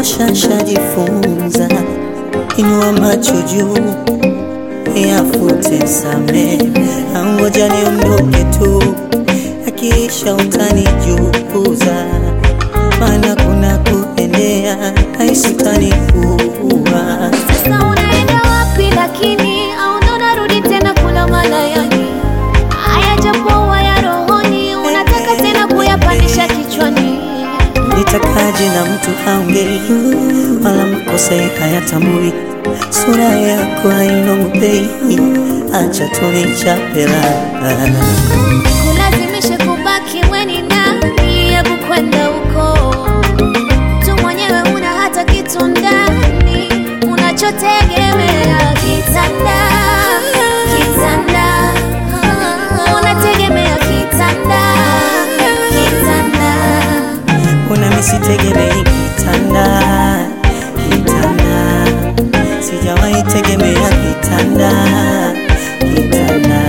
kutosha shajifunza, inua macho juu yafute samehe, angoja niondoke tu, akiisha utanijukuza, maana kuna kuendea haisutanikuwa Sasa unaenda wapi lakini au ndo narudi tena kula malayani? Haya japo ya rohoni unataka tena kuyapandisha kichwani. Nitakaje na mtu haongei wala makosa hayatambui, sura yako hainongopei, acha tunichape raha. Kulazimisha kubaki weni nani? Hebu kwenda huko tu mwenyewe, una hata kitu ndani unachotegemea kitanda, kitanda, unategemea kitanda, kitanda. Una misitegemei kitanda, kitanda, sijawahi tegemea kitanda, kitanda.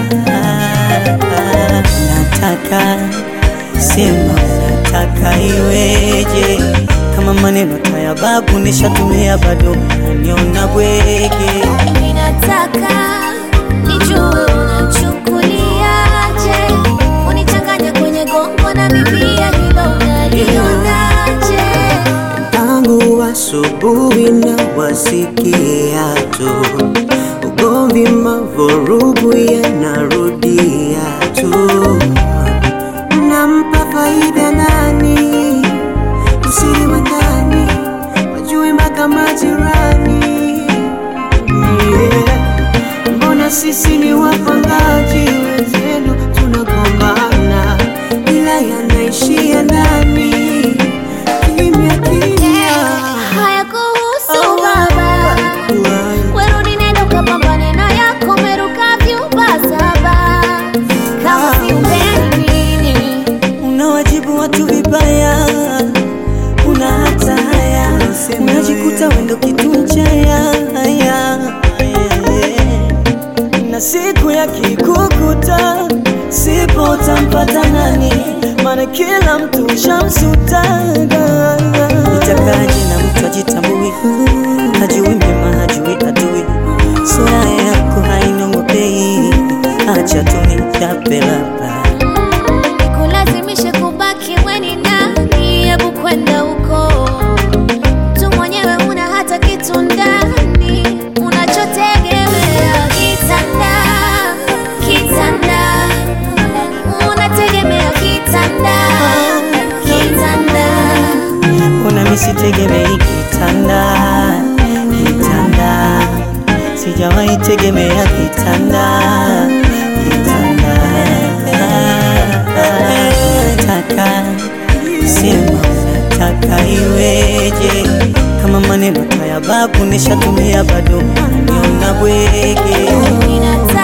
Nataka sema, nataka iweje? Kama maneno taya babu nishatumia, bado naniona bwege. Ninataka nijue unachukuliaje, unichanganya kwenye gongo na mipia, hilo unalionaje? Tangu asubuhi na wasikia tu ugomvi, mavurugu yanarudia tu. Nampa faida nani? Usiri wa ndani wajui mpaka majirani. Yeah. Mbona sisi ni wapangaji wenzenu tunagombana, ila yanaishia ndani kimya kimya. Haya kuhusu baba, werudi nenda ukapambane na yako, meruka vyumba saba, kama si upendi nini Unawajibu watu vibaya, una hata haya, unajikuta wendo kitu mchaya haya, na siku ya kikukuta sipo utampata nani? Maana kila mtu shamsutaga. Nitakaje na mtu ajitambui, hajui mema, hajui adui, sura yako hainongopei, acha tu nichape labda Nikulazimishe kubaki weni nani? Hebu kwenda huko tu mwenyewe, una hata kitu ndani unachotegemea kitanda, kitanda, unategemea kitanda, kitanda. Una misitegemei kitanda, kitanda, sijawahi tegemea kitanda, kitanda. Nataka sema, nataka iweje? Kama maneno taya babu nishatumia, bado naniona bwege. Ninataka